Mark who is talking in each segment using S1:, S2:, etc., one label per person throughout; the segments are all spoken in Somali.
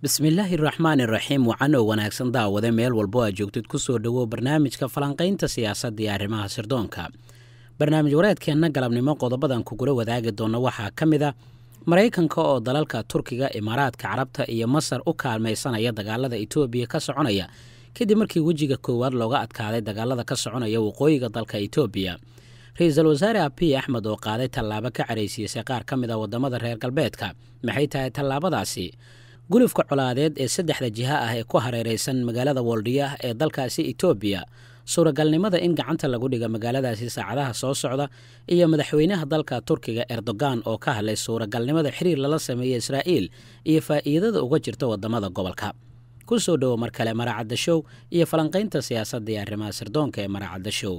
S1: bismillaahi raxmaani raxiim wacan oo wanaagsan daawade meel walbo aad joogtid ku soo dhowow barnaamijka falanqaynta siyaasadda iyo arrimaha sirdoonka barnaamij wareedkeenna galabnimo qodobadan kugula wadaagi doona waxaa ka mid a maraykanka oo dalalka turkiga imaaraadka carabta iyo masar u kaalmaysanaya dagaalada etoobiya ka soconaya kadib markii wejiga koowaad looga adkaaday dagaalada ka soconaya waqooyiga dalka etoobiya ra-iisul wasaare abiy axmed oo qaaday tallaabo ka caraysiisay qaar ka mid a waddamada reer galbeedka maxay tahay tallaabadaasi gulufka colaadeed ee saddexda jiha ah ee ku hareeraysan magaalada woldhiya ee dalkaasi etoobiya suuragalnimada in gacanta lagu dhiga magaaladaasi saacadaha soo socda iyo madaxweynaha dalka turkiga erdogan oo ka hadlay suuragalnimada xiriir lala sameeya israa'iil iyo faa'iidada uga jirta waddamada gobolka ku soo dhowo mar kale maraacadda show iyo falanqaynta siyaasadda iyo arrimaha sirdoonka ee maraacadda show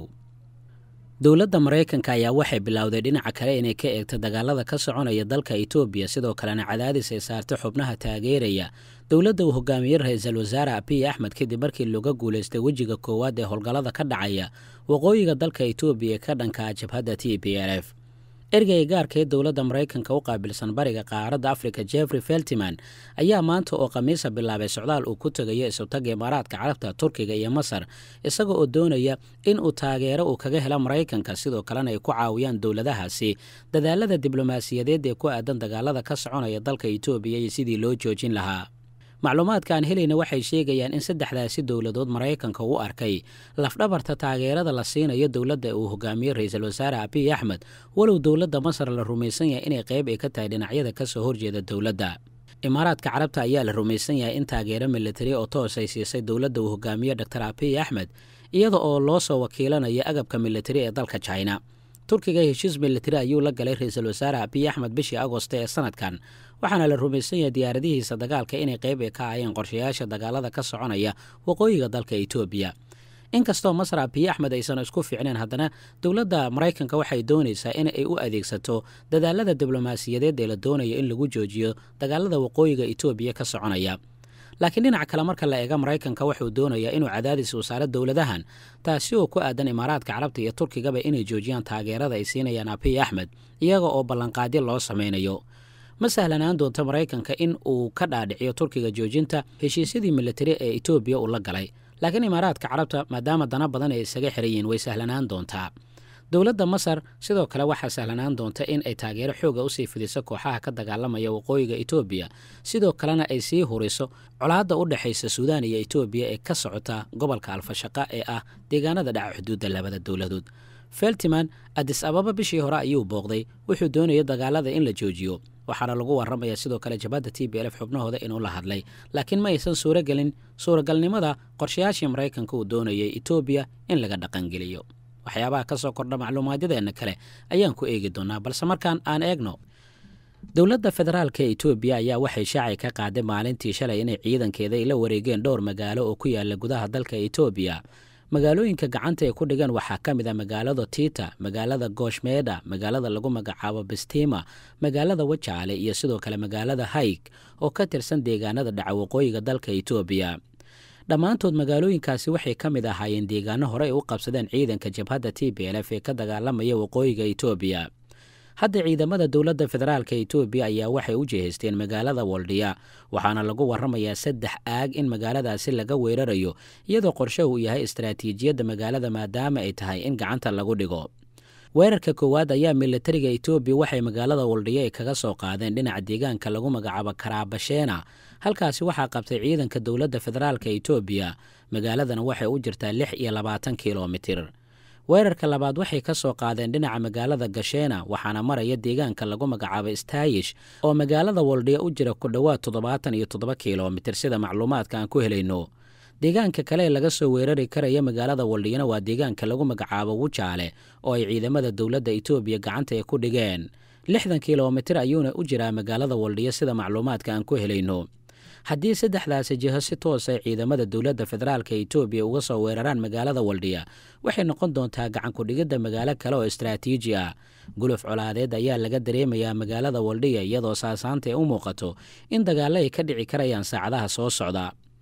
S1: dowladda maraykanka ayaa waxay bilowday dhinaca kale inay ka eegto dagaalada ka soconaya dalka etoobiya sidoo kalena cadaadis ay saarta xubnaha taageeraya dowladda uu hogaamiyey ra-iisul wasaare abiy axmed kadib markii looga guulaystay wejiga koowaad ee howlgallada ka dhacaya waqooyiga dalka etoobiya ka dhanka jabhadda t b l f ergeyga gaarka ee dowladda maraykanka u qaabilsan bariga qaaradda afrika jeffrey feltiman ayaa maanta oo khamiisa bilaabay socdaal uu ku tegayo isutaga imaaraadka carabta turkiga iyo masar isaga oo doonaya in uu taageero uu kaga helo maraykanka sidoo kalena ay ku caawiyaan dowladahaasi dadaalada diblomaasiyadeed ee ku aadan dagaalada ka soconaya dalka etoobiya iyo sidii loo joojin lahaa macluumaadka aan helayna waxay sheegayaan in saddexdaasi dowladood maraykanka u arkay lafdhabarta taageerada la siinayo dowladda uu hogaamiyey ra-iisul wasaare abiy axmed walow dowladda masar la rumaysan yahay inay qayb ay ka tahay dhinacyada ka soo horjeeda dowladda imaaraadka carabta ayaa la rumaysan yahay in taageero militari oo toos ay siisay dowladda uu hogaamiye dor abiy axmed iyada oo loo soo wakiilanaya agabka militari ee dalka china turkiga heshiis militari ayuu la galay ra-iisul wasaare abiy axmed bishii agosto ee sanadkan waxaana la rumaysan yahay diyaaradihiisa dagaalka inay qayb ay ka ahayeen qorshayaasha dagaalada ka soconaya waqooyiga dalka etoobiya inkastoo masar abiy axmed aysan isku fiicneen haddana dowladda maraykanka waxay doonaysaa in ay u adeegsato dadaalada diblomaasiyadeed ee la doonayo in lagu joojiyo dagaalada waqooyiga etoobiya ka soconaya laakiin dhinaca kale marka la eega maraykanka wuxuu doonayaa inuu cadaadis uu saaro dowladahan taasi oo ku aadan imaaraadka carabta iyo turkigaba inay joojiyaan taageerada ay siinayaan abiy axmed iyaga oo ballanqaadyo loo samaynayo ma sahlanaan doonto maraykanka in uu ka dhaadhiciyo turkiga joojinta heshiisyadii militari ee etoobiya uu la galay laakiin imaaraadka carabta maadaama dana badan ay isaga xiran yihiin way sahlanaan doontaa dowladda masar sidoo kale waxaa sahlanaan doonta in ay taageero xooga usii fidiso kooxaha ka dagaalamaya waqooyiga etoobiya sidoo kalena ay sii huriso colaadda u dhexaysa suudaan iyo etoobiya ee ka socota gobolka alfashaqa ee ah deegaanada dhaca xuduudda labada dowladood feltiman adis ababa bishii hore ayuu booqday wuxuu doonaya dagaalada in la joojiyo waxaana lagu warramaya sidoo kale jabhadda t b lf xubnahooda inuu la hadlay laakiin ma aysan suuragelin suuragalnimada qorshayaashii maraykanka uu doonayay etoobiya in laga dhaqangeliyo waxyaabaha ka soo kordha macluumaadyadeenna kale ayaan ku eegi doonaa balse markaan aan eegno dowladda federaalka ee etoobiya ayaa waxay shaacay ka qaaday maalintii shalay inay ciidankeeda ay la wareegeen dhowr magaalo oo ku yaala gudaha dalka etoobiya magaalooyinka gacanta ay ku dhigeen waxaa ka mid a magaalada tiita magaalada gooshmeeda magaalada lagu magacaabo bestima magaalada wajaale iyo sidoo kale magaalada hayg oo ka tirsan deegaanada dhaca waqooyiga dalka etoobiya dhammaantood magaalooyinkaasi waxay ka mid ahaayeen deegaano hore ay u qabsadeen ciidanka jabhadda t b l f ee ka dagaalamaya waqooyiga etoobiya hadda ciidamada dowladda federaalka etoobiya ayaa waxay u jihaysteen magaalada woldhiya waxaana lagu warramayaa saddex aag in magaaladaasi laga weerarayo iyadoo qorshe uu yahay istaraatiijiyadda magaalada maadaama ay tahay in gacanta lagu dhigo weerarka koowaad ayaa militariga etoobiya waxay magaalada woldhiya ay kaga soo qaadeen dhinaca deegaanka lagu magacaabo karaabasheena halkaasi waxaa qabtay ciidanka dowladda federaalka etoobiya magaaladana waxay u jirtaa lix iyo labaatan kilomitir weerarka labaad waxay ka soo qaadeen dhinaca magaalada gasheena waxaana maraya deegaanka lagu magacaabo staayish oo magaalada woldhiya u jira ku dhowaad toddobaatan iyo toddoba kilomitir sida macluumaadka aan ku helayno deegaanka kale ee laga soo weerari karaya magaalada woldhiyana waa deegaanka lagu magacaabo wujaale oo ay ciidamada dowladda etoobiya gacanta ay ku dhigeen lixdan kilomitir ayuuna u jiraa magaalada woldhiya sida macluumaadka aan ku helayno haddii saddexdaasi jiho si toos ay ciidamada dowladda federaalka etoobiya uga soo weeraraan magaalada woldhiya waxay noqon doontaa gacankudhigidda magaalo kale oo istraatiiji ah guluf colaadeed ayaa laga dareemayaa magaalada woldhiya iyadoo saasaanta ay u muuqato in dagaallo ay ka dhici karayaan saacadaha soo socda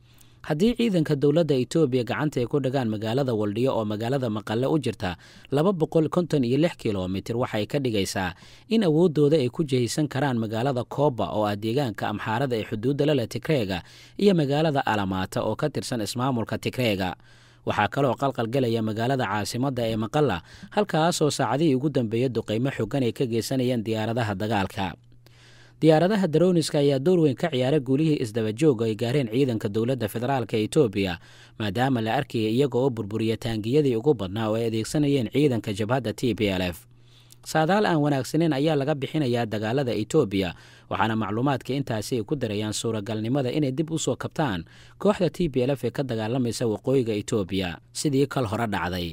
S1: haddii ciidanka dowladda etoobiya gacanta ay ku dhagaan magaalada waldhiyo oo magaalada maqale u jirta laba boqol konton iyo lix kilomitir waxay ka dhigaysaa in awooddooda ay ku jihaysan karaan magaalada kooba oo ah deegaanka amxaarada ee xuduudda lale tigreega iyo magaalada alamaata oo ka tirsan ismaamulka tigreega waxaa kaloo qalqalgelaya magaalada caasimadda ee maqalla halkaasoo saacadihii ugu dambeeya duqaymo xogan ay ka geysanayeen diyaaradaha dagaalka diyaaradaha daroniska ayaa door weyn ka ciyaara guulihii isdabajooga ay gaareen ciidanka dowladda federaalk etoobiya maadaama la arkaya iyaga oo burburiya taangiyadii ugu badnaa oo ay adeegsanayeen ciidanka jabhadda t b l f saadaal aan wanaagsaneyn ayaa laga bixinayaa dagaalada etoobiya waxaana macluumaadka intaasi ay ku darayaan suuragalnimada inay dib u soo kabtaan kooxda t b l f ee ka dagaalamaysa waqooyiga etoobiya sidii kal hore dhacday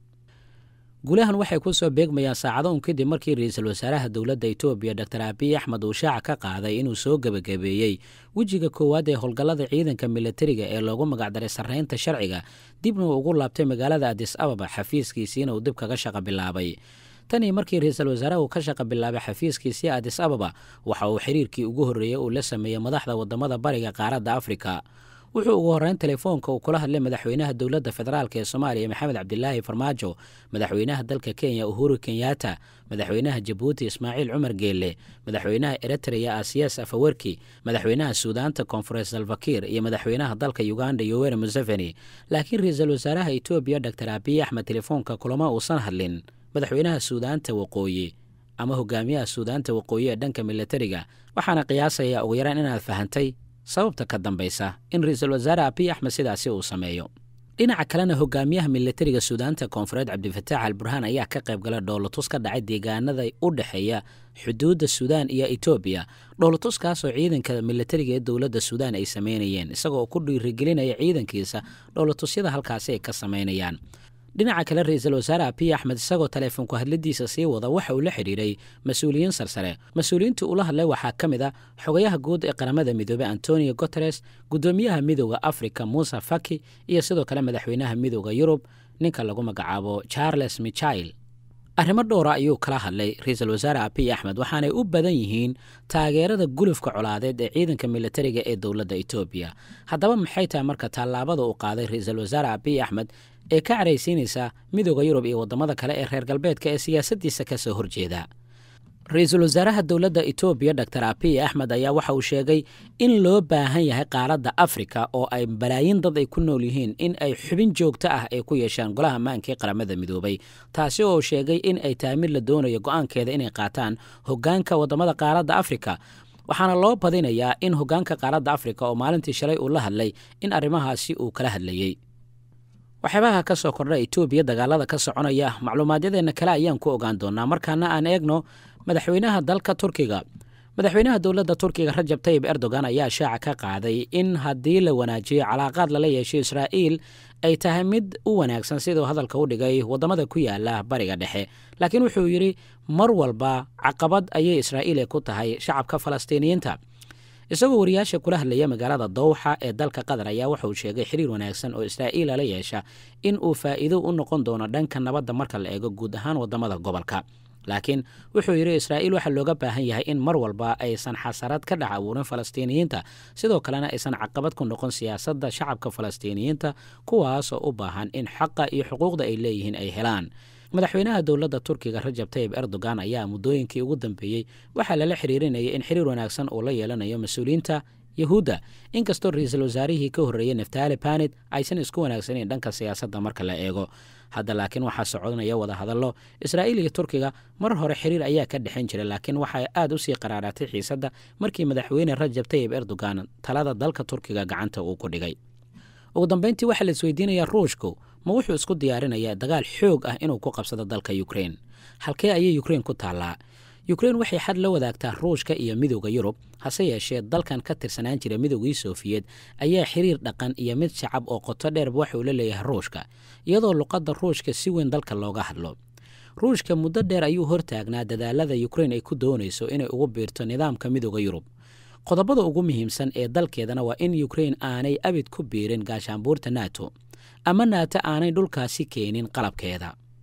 S1: guulahan waxay ku soo beegmayaan saacado un kadib markii ra-iisul wasaaraha dowladda etoobiya doctor abiy axmed uu shaaca ka qaaday inuu soo gebagabeeyey wejiga koowaad ee howlgallada ciidanka militariga ee loogu magacdaray sarreynta sharciga dibna uu ugu laabtay magaalada adis ababa xafiiskiisiina uu dib kaga shaqa bilaabay tanii markii ra-iisul wasaaraha uu ka shaqa bilaabay xafiiskiisii adis ababa waxa uu xiriirkii ugu horreeyey uu la sameeyey madaxda wadamada bariga qaaradda afrika wuxuu ugu horreyn telefoonka uu kula hadlay madaxweynaha dowladda federaalk ee soomaaliya maxamed cabdilaahi farmaajo madaxweynaha dalka kenya uhuru kenyatta madaxweynaha jabuuti ismaaciil cumar geelle madaxweynaha eritreya asiyas afawerki madaxweynaha suudaanta koonfureed salvakir iyo madaxweynaha dalka uganda yoweri museveni laakiin ra-iisul wasaaraha etoobiya doctor abiy axmed telefoonka kulama uusan hadlin madaxweynaha suudaanta waqooyi ama hogaamiyaha suudaanta waqooyi ee dhanka militariga waxaana qiyaasaya ugu yaraan inaad fahantay sababta ka dambaysa in ra-iisul wasaare abiy axmed sidaasi uu sameeyo dhinaca kalena hogaamiyaha militariga suudaanta koonfureed cabdifataax al burhaan ayaa ka qayb gala dhoolotus ka dhacay deegaanada u dhexeeya xuduudda suudaan iyo etoobiya dhoolotuskaasoo ciidanka militariga ee dowladda suudaan ay sameynayeen isagoo ku dhiirigelinaya ciidankiisa dhoolotusyada halkaasi ay ka sameynayaan dhinaca kale ra-iisul wasaare abiy axmed isagoo taleefonku hadladiisa sii wada waxa uu la xidhiiray mas-uuliyiin sarsare mas-uuliyiintii ula hadlay waxaa ka mid a xogayaha guud ee qaramada midoobey antonio guteres guddoomiyaha midooda africa muuse faki iyo sidoo kale madaxweynaha midooda yurub ninka lagu magacaabo charles michail arrimo dhowra ayuu kala hadlay ra-iisul wasaare abiy axmed waxaanay u badan yihiin taageerada gulufka colaadeed ee ciidanka militariga ee dowladda etoobiya haddaba maxay tahay marka tallaabada uu qaaday ra-iisul wasaare abiy axmed ee ka caraysiinaysa midooda yurub iyo waddamada kale ee reer galbeedka ee siyaasaddiisa ka soo horjeeda ra-iisul wasaaraha dowladda etoobiya doctor abiy axmed ayaa waxa uu sheegay in loo baahan yahay qaaradda afrika oo ay balaayin dad ay ku nool yihiin in ay xubin joogto ah ay ku yeeshaan golaha ammaanka ee qaramada midoobay taasi oo sheegay in ay tahay mid la doonayo go-aankeeda inay qaataan hoggaanka waddamada qaaradda afrika waxaana loo badinayaa in hoggaanka qaaradda afrika oo maalintii shalay uu la hadlay in arrimahaasi uu kala hadlayey waxyaabaha ka soo kordha etoobiya dagaalada ka soconaya macluumaadyadeenna kale ayaan ku ogaan doonaa markaana aan eegno madaxweynaha dalka turkiga madaxweynaha dowladda turkiga rajab tayib erdogan ayaa shaaca ka qaaday in haddii la wanaajiyo calaaqaad lala yeesho israa'iil ay tahay mid u wanaagsan siduu hadalka u dhigay waddamada ku yaala bariga dhexe laakiin wuxuu yidhi mar walba caqabad ayay israa'iil ku tahay shacabka falastiiniyiinta isagoo wariyaasha kula hadlaya magaalada dowxa ee dalka qatar ayaa wuxauu sheegay xiriir wanaagsan oo israa'iila la yeesha in uu faa'iido u noqon doono dhanka nabadda marka la eego guud ahaan waddamada gobolka laakiin wuxuu yidhi israa'iil waxaa looga baahan yahay in mar walba aysan xasarad ka dhex abuurin falastiiniyiinta sidoo kalena aysan caqabad ku noqon siyaasadda shacabka falastiiniyiinta kuwaasoo u baahan in xaqa iyo xuquuqda ay leeyihiin ay helaan madaxweynaha dowladda turkiga rajab tayib erdogan ayaa muddooyinkii ugu dambeeyey waxaa lala xiriirinayay in xiriir wanaagsan uu la yeelanayo mas-uuliyiinta yahuudda inkastoo ra-iisul wasaarihii ka horreeyey neftali banit aysan isku wanaagsaneyn dhanka siyaasadda marka la eego hadda laakiin waxaa soconaya wada hadallo israa'iil iyo turkiga mar hore xiriir ayaa ka dhexan jira laakiin waxay aad usii qaraaraatay xiisadda markii madaxweyne rajab tayib erdogan talada dalka turkiga gacanta uu ku dhigay ugu dambeyntii waxaa la isweydiinayaa ruushku ma wuxuu isku diyaarinayaa dagaal xoog ah inuu ku qabsado dalka ukrein halkee ayay ukrein ku taallaa ukrein waxay xad la wadaagtaa ruushka iyo midooda yurub hase yeeshee dalkan ka tirsanaan jira midoogii sofiyeed ayaa xiriir dhaqan iyo mid shacab oo qoto dheerba waxauu la leeyahay ruushka iyadoo luqadda ruushka si weyn dalka looga hadlo ruushka muddo dheer ayuu hortaagnaa dadaalada ukrein ay ku doonayso inay ugu biirto nidaamka midooda yurub qodobada ugu muhiimsan ee dalkeedana waa in ukrein aanay abid ku biirin gaashaanbuurta nato ama naato aanay dhulkaasi keenin qalabkeeda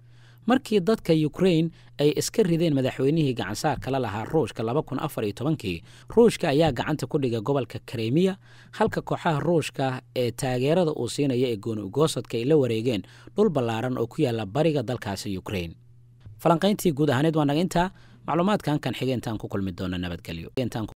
S1: markii dadka ukrain ay iska rideen madaxweynihii gacansaar kala lahaa ruushka laba kun afar iyo tobankii ruushka ayaa gacanta ku dhigay gobolka karemiya halka kooxaha ruushka ee taageerada uu siinaya ee gooni ugoosadka ay la wareegeen dhul ballaaran oo ku yaala bariga dalkaasi ukrain falanqayntii guud ahaaneed waa naga intaa macluumaadkan kan xige intaan ku kulmi doona nabadgelyo